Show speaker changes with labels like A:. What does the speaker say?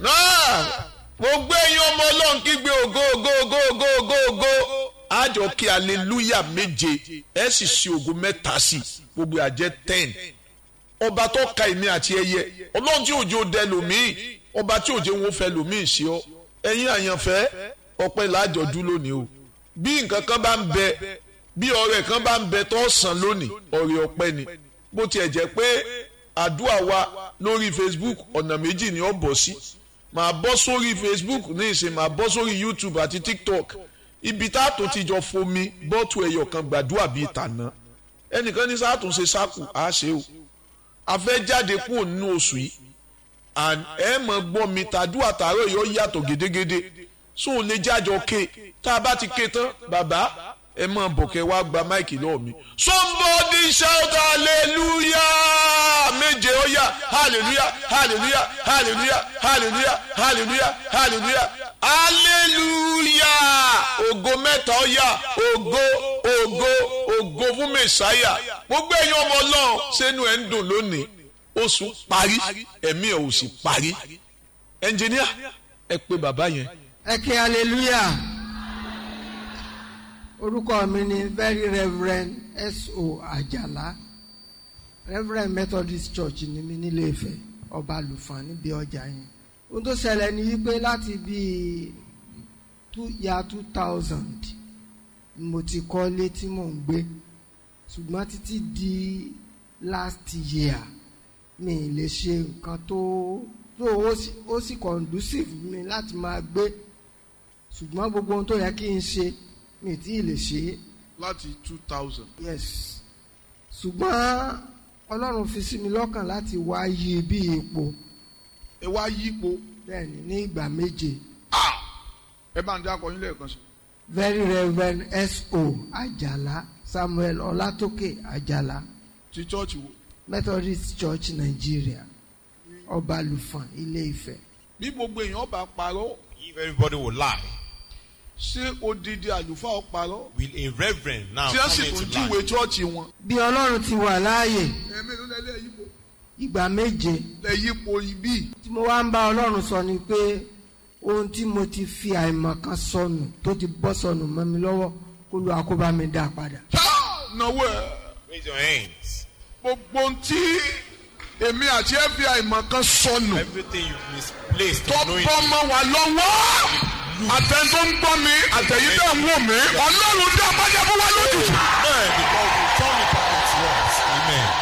A: náà mo gbé yín ọmọ ọlọ́run kígbe ògo ògo ògo ògo ògo ògo àjọ kí aleluya méje ẹ sì ṣe ògo mẹ́ta sí gbogbo àjẹ ten ọba tó ka èmi àti ẹyẹ ọlọ́run tí òjò dẹ lòmíì ọba tí òjò wọn fẹ́ lòmíì ṣe ọ ẹ̀yin àyànfẹ́ ọpẹ́ làjọ dún lónìí o bí nǹkan kan bá ń bẹ bí ọrẹ kan bá ń bẹ tó sàn lónìí ọrẹ ọpẹ́ ni bó tiẹ̀ jẹ́ pé àdúrà wa lórí Facebook ọ̀nà méjì ni ó bọ̀ sí màá bọ́ sórí Facebook ní ìsìn màá bọ́ sórí YouTube àti TikTok ibi tá a tó ti jọ fomi bọ́ọ̀tù ẹ̀yọ̀ kan gbàdúrà bíi tàná ẹnìkan ní sáà tó ń ṣe sáàkù á ṣe o a fẹ́ jáde kúrò nínú oṣù yìí ẹ mọ̀ gbọ́ mi tàdúrà tààrọ̀ yóò yàtọ̀ gédégédé sóun lè jájọ ké tá a bá ti ké tán bàbá ẹ mọ̀ bọ̀kẹ́ wá gba máìkì lọ́wọ́ mi. somebody shout hallelujah méje ó yá hallelujah hallelujah hallelujah hallelujah hallelujah hallelujah hallelujah ògo mẹ́ta ó yá ògo ògo ògo fún mẹ́sáyà gbogbo ẹ̀yin ọmọ ọlọ́run sẹ́nu ẹ̀ ń dùn lónìí oṣù parí ẹ̀mí ẹ̀ ò sì parí ẹnjìníà ẹ pé bàbá yẹn.
B: ẹ kí hallelujah orúkọ mi ni very reverend S.O. Àjàlá reverend Methodist Church ní mi nílé Ifẹ̀ ọba àlùfáà níbi ọjà yẹn ohun tó ṣẹlẹ̀ ni wípé láti bíi ya two thousand ni mo ti kọ́lé tí mò ń gbé ṣùgbọ́n títí di last year mi ì lè ṣe nǹkan tó tó ó sì conducive mi láti máa gbé ṣùgbọ́n gbogbo ohun tó yẹ kí n ṣe mi tí ì lè ṣe é.
A: láti two thousand.
B: yes ṣùgbọ́n ọlọ́run fi sí mi lọ́kàn láti wá yí bí ipò.
A: ẹ wá yípo.
B: bẹ́ẹ̀ni ní ìgbà méje.
A: ẹ bá ń dákọ yín lẹ́ẹ̀kan sí.
B: very reverend S.O. Àjàlá Samuel Ọlátókè Àjàlá.
A: ti church wo.
B: Methodist Church Nigeria Ọbalùfọ̀n Ilé Ifẹ̀.
A: bí gbogbo èèyàn bá parọ́.
C: If everybody will lie,
A: ṣé odidi àlùfáà parọ́.
C: will a reverend now
A: tí wọ́n sì
C: come
A: tún
C: into
A: júwe
C: lie?
A: chọ́ọ̀chì wọn.
B: bí ọlọ́run ti wà láàyè
A: ẹ̀mí ló lẹ́lẹ́ yípo.
B: ìgbà méje
A: lẹ́ yípo ibí.
B: tí mo wá ń bá ọlọ́run sọ ni pé ohun tí mo ti fi àìmọ̀kan sọnù tó ti bọ́ sọnù mọ́ mi lọ́wọ́ kó lu àkóbá mi dá padà.
A: náwó ẹ̀
C: Raise your hands.
A: gbogbo ohun tí èmi àti FBI mọ̀ kan sọnù
C: Everything you misplaced,
A: tó
C: unknowingly,
A: bọ́ mọ́ wa lọ́wọ́ àtẹn tó ń gbọ́ mi àtẹ̀yìn tẹ̀ ń wò mí ọlọ́run dá bájá fún wa lójijì.
C: Amen. Because you turn it back to us. Amen.